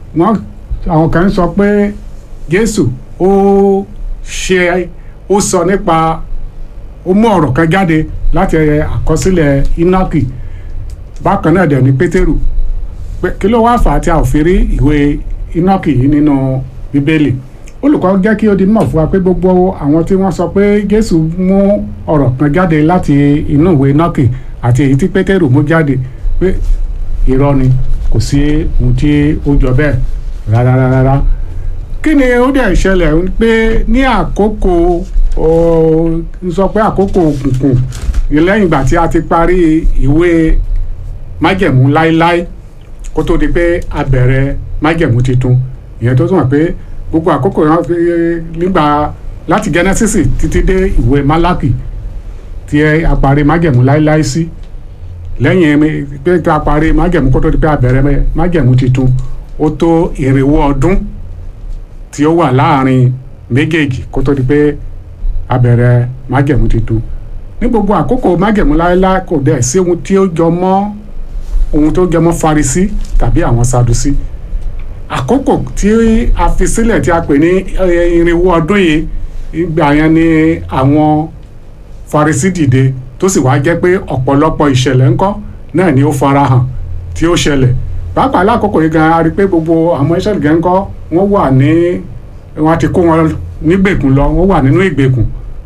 wọ́n àwọn kan sọ pé Jésù ó ṣe ó sọ nípa ó mú ọ̀rọ̀ kan jáde láti àkọsílẹ̀ Ínákì bákan náà dẹ̀ ní Pétérù pé kí ló wá fà á tí a ò fi rí ìwé Ínákì yìí nínú Bíbélì olùkọ́ jẹ́ kí ó di mọ̀ fún wa pé gbogbo àwọn tí wọ́n sọ pé Jésù mú ọ̀rọ̀ kan jáde láti inú ìwé Ínákì àti èyí tí Pétérù mú jáde pé irọ́ ni kò sí ohun tí ó jọ bẹ́ẹ̀ rárá rárá kí ni ó dẹ̀ ṣẹlẹ̀ pé ní àkókò ń sọ pé àkókò òkùnkùn lẹ́yìn ìgbà tí a ti parí ìwé májẹ̀mú láéláé kó tó di pé a bẹ̀rẹ̀ májẹ̀mú tuntun ìyẹn tó túmọ̀ pé gbogbo àkókò yẹn fi nígbà láti Genesis títí dé ìwé Málákì tí a parí májẹ̀mú láéláé sí lẹ́yìn pé a parí májẹ̀mú kó tó di pé a bẹ̀rẹ̀ májẹ̀mú tuntun ó tó irinwó ọdún tí ó wà láàrin méjèèjì kó tó di pé a bẹ̀rẹ̀ májẹ̀mú tuntun ní gbogbo àkókò májẹ̀mú láéláé kò dẹ̀ sí ohun tí ó jọ mọ́ ohun tó jẹ mọ́ Farisí tàbí àwọn Sadusí àkókò tí a fi sílẹ̀ tí a pè ní irinwó ọdún yìí ìgbà yẹn ni àwọn Farisí dìde tó sì wá jẹ́ pé ọ̀pọ̀lọpọ̀ ìṣẹ̀lẹ̀ ńkọ́ náà ni ó farahàn tí ó ṣẹlẹ̀ pàápàá lákòókò yìí gan a rí i pé gbogbo àwọn ìṣẹ̀lẹ̀ gan ńkọ́ wọ́n wà ní wọ́n ti kó wọn nígbèkùn lọ wọ́n wà nínú ìgbèkùn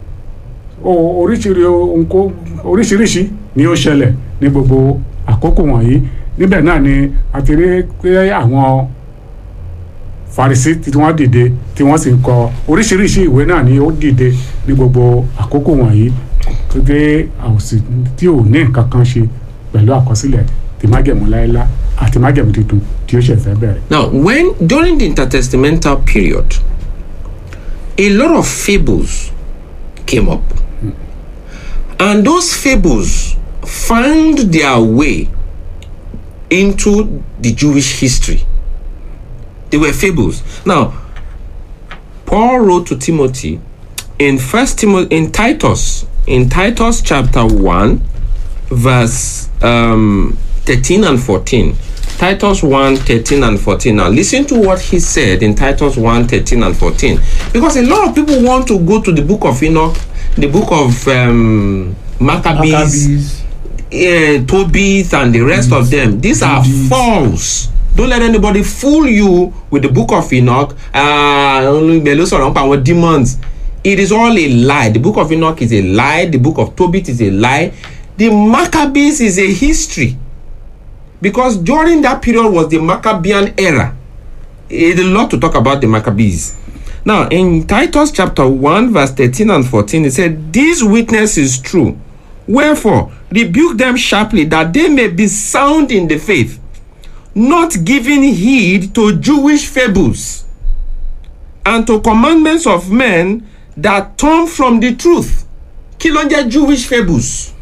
oríṣiríṣi ni ó ṣẹlẹ̀ ní gbogbo àkókò wọ̀nyí níbẹ̀ náà ni a ti rí pé àwọn Farisí tí wọ́n dìde tí wọ́n sì ń kọ oríṣiríṣi ìwé náà ni ó dìde ní gbogbo àkókò wọ̀nyí tó dé àwòsí tí ò ní nǹkan kan ṣe pẹ̀lú àkọsílẹ̀ tí májẹ̀mú láéláé àti májẹ̀mú tuntun tí ó ṣẹ̀ fẹ́ bẹ̀rẹ̀. Now, when during the intertestamental period, a lot of fables came up, and those fables found their way into the Jewish history. They were fables. Now, Paul wrote to Timothy in First Timothy in Titus in Titus chapter one, verse um, thirteen and fourteen. Titus 1 13 and 14. Now, listen to what he said in Titus 1 13 and 14. Because a lot of people want to go to the book of Enoch, the book of um, Maccabees, uh, Tobit, and the rest of them. These are false. Don't let anybody fool you with the book of Enoch. Uh, demons. It is all a lie. The book of Enoch is a lie. The book of Tobit is a lie. The Maccabees is a history because during that period was the Maccabean era. It's a lot to talk about the Maccabees. Now, in Titus chapter 1, verse 13 and 14, it said, This witness is true. Wherefore, rebuke them sharply, that they may be sound in the faith, not giving heed to Jewish fables and to commandments of men that turn from the truth. Kí ló ń jẹ́ Jewish fables?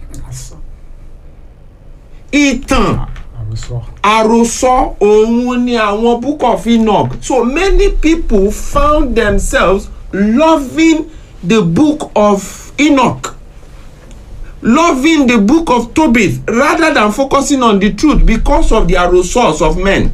Ìtàn àròsọ òun ni àwọn book of Enoch so many people found themselves loving the book of Enoch loving the book of Tobit rather than focusing on the truth because of the àròsọ of men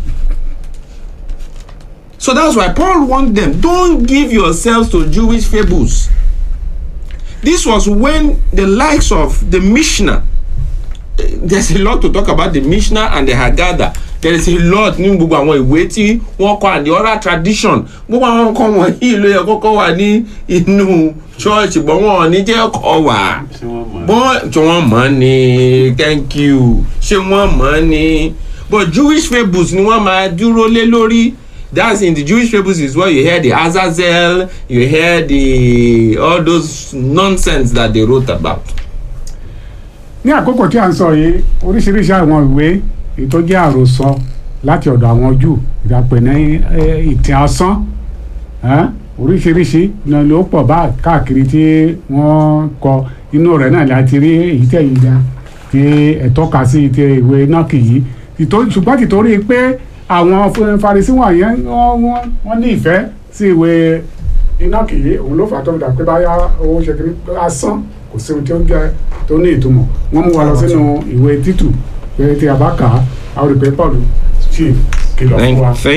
so that's why Paul warned them don't give yourselves to Jewish fables this was when the likes of the Mishnah there's a lot to talk about the Mishnah and the Haggadah there is a lot ní gbogbo àwọn ìwé tí wọ́n kọ and the oral tradition gbogbo àwọn nǹkan wọ̀nyí ló yẹ kọ́kọ́ wà ní inú church bọ́ wọn ní jẹ́ kọ́ wà bọ́n tí wọ́n mọ̀ ní thank you ṣé wọ́n mọ̀ ní but Jewish fables ni wọ́n máa dúró lé lórí that's in the Jewish fables is where you hear the Azazel you hear the all those nonsense that they wrote about ní àkókò tí a ń sọ yìí oríṣiríṣi àwọn ìwé èyí tó jẹ́ àròsọ láti ọ̀dọ̀ àwọn jù ìdàpẹ̀ ní ìtàn asán oríṣiríṣi náà ló pọ̀ bá káàkiri tí wọ́n kọ inú rẹ̀ náà láti rí èyí tẹ̀ yìí dá tí ẹ̀ tọ́ka sí ti ìwé nọ́ọ̀kì yìí ṣùgbọ́n tìtorí pé àwọn Farisí wọ̀nyẹn wọ́n ní ìfẹ́ sí ìwé nọ́ọ̀kì yìí òun ló fà tó dà pé báyà owó ṣe kiri asán kò sí ohun tí ó ń jẹ tó ní ìtumọ̀ wọ́n mú wa lọ sínú ìwé títù pé tí a bá kà á a ó rí pé Paul chief kìlọ̀ fún wa.